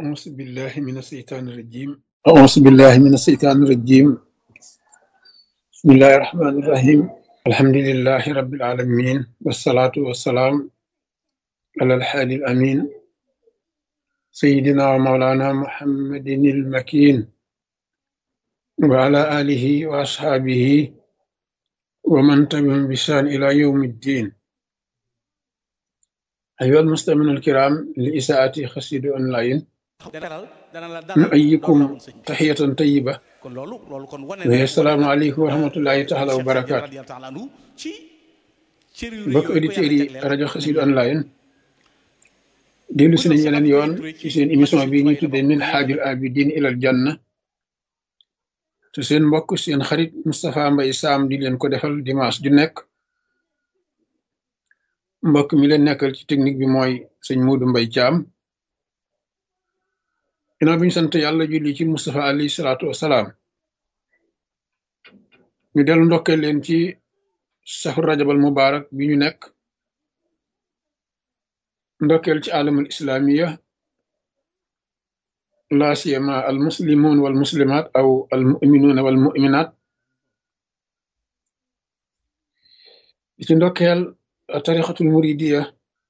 أعوذ بالله من الشيطان الرجيم أعوذ بالله من الشيطان الرجيم بسم الله الرحمن الرحيم الحمد لله رب العالمين والصلاة والسلام على الحادي الأمين سيدنا ومولانا محمد المكين وعلى آله وأصحابه ومن تبعهم بإحسان إلى يوم الدين أيها المستمعون الكرام لإساءة خسيد أونلاين dalal dana la dalal نؤيكم doon sëñ bi تحية طيبة kon loolu loolu kon wane وهي السلام عليكم ورحمة الله تعالى وبركاته radiyallahu taala anhu ci cër yu rëy mbokk yooyu ko auditeurs yàlla yi jagleel rajo Xassida online dellu si nañ yeneen yoon ci seen émission bi ñuy tuddee min xaajul abidin ilal janna te seen mbokk seen xarit Moustapha Mbaye Sam di leen ko defal dimanche ju nekk mbokk mi leen nekkal ci technique bi mooy sëñ Muudu Mbay Caam ginnaaw bi ñu sant yàlla julli ci Moustapha alayhi salaatu wasalaam ñu dellu ndokkee leen ci safar rajabal mubarak bi ñu nekk ndokkeel ci alamul islamiya la siyama al muslimun wal muslimat aw al muminuna wal muminat di ci ndokkeel tarixatul muridiya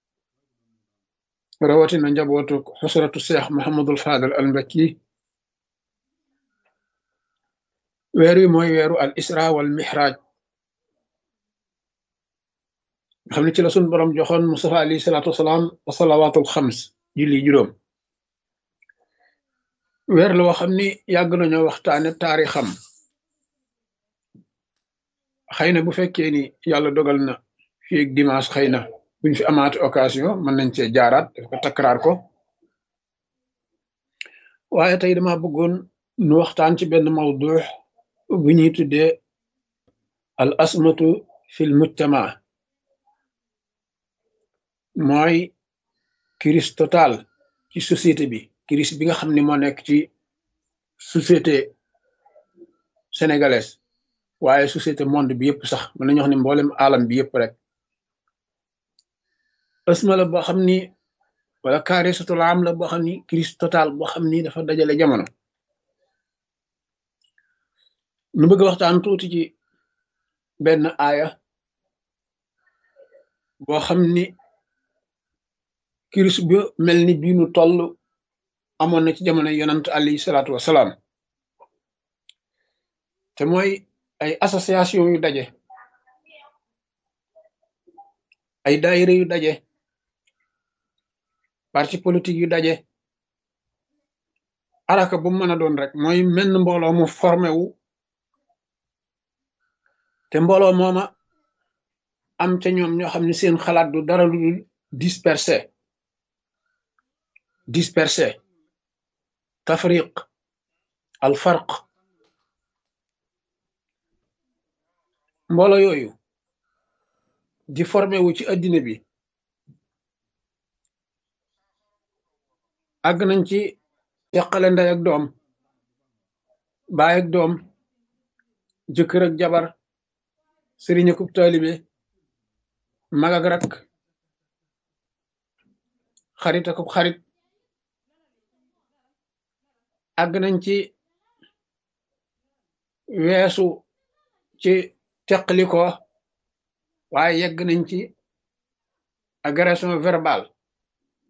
rawatina njabootu xusratu seex Muhammadul Fadal al Mbakki weer wi mooy weeru al isra wal mihraj nga xam ne ci la sun borom joxoon Mustafa alayhi salaatu wasalaam wa salawaatul xams julli juróom weer la woo xam ni yàgg nañoo waxtaane taarixam xëy na bu fekkee ni yàlla dogal na fii ak dimanche xëy na buñ fi amaati occasion mën nañ cee jaaraat daf ko takkaraar ko waaye tey dama bëggoon nu waxtaan ci benn mawdu bu ñuy tuddee al asmatu fil mujtama mooy crise totale ci société bi crise bi nga xam ne moo nekk ci société sénégalaise waaye société monde bi yëpp sax mën nañu wax ne mboolem alam bi yëpp rek asma la boo xam ni wala kaarisatul am la boo xam ni crise totale boo xam ni dafa dajale jamono nu bëgg waxtaan tuuti ci benn aaya boo xam ni crise bu mel ni bii nu toll amoon na ci jamono yonant alayhi salaatu wasalaam te mooy ay association yu daje ay daayira yu daje parti politique yu daje araka bu mu mën a doon rek mooy menn mbooloo mu formé wu te mbooloo mooma am ca ñoom ñoo xam ne seen xalaat du dara lu dul dispersé dispersé tafriq al farq mbooloo yooyu di formé wu ci addina bi àgg nañ ci teqale ndey ak doom baay ak doom jëkkër ak jabar sëriñ akub taalibe mag ak rak xarit akub xarit àgg nañ ci weesu ci teqli ko waaye yegg nañ ci agression verbale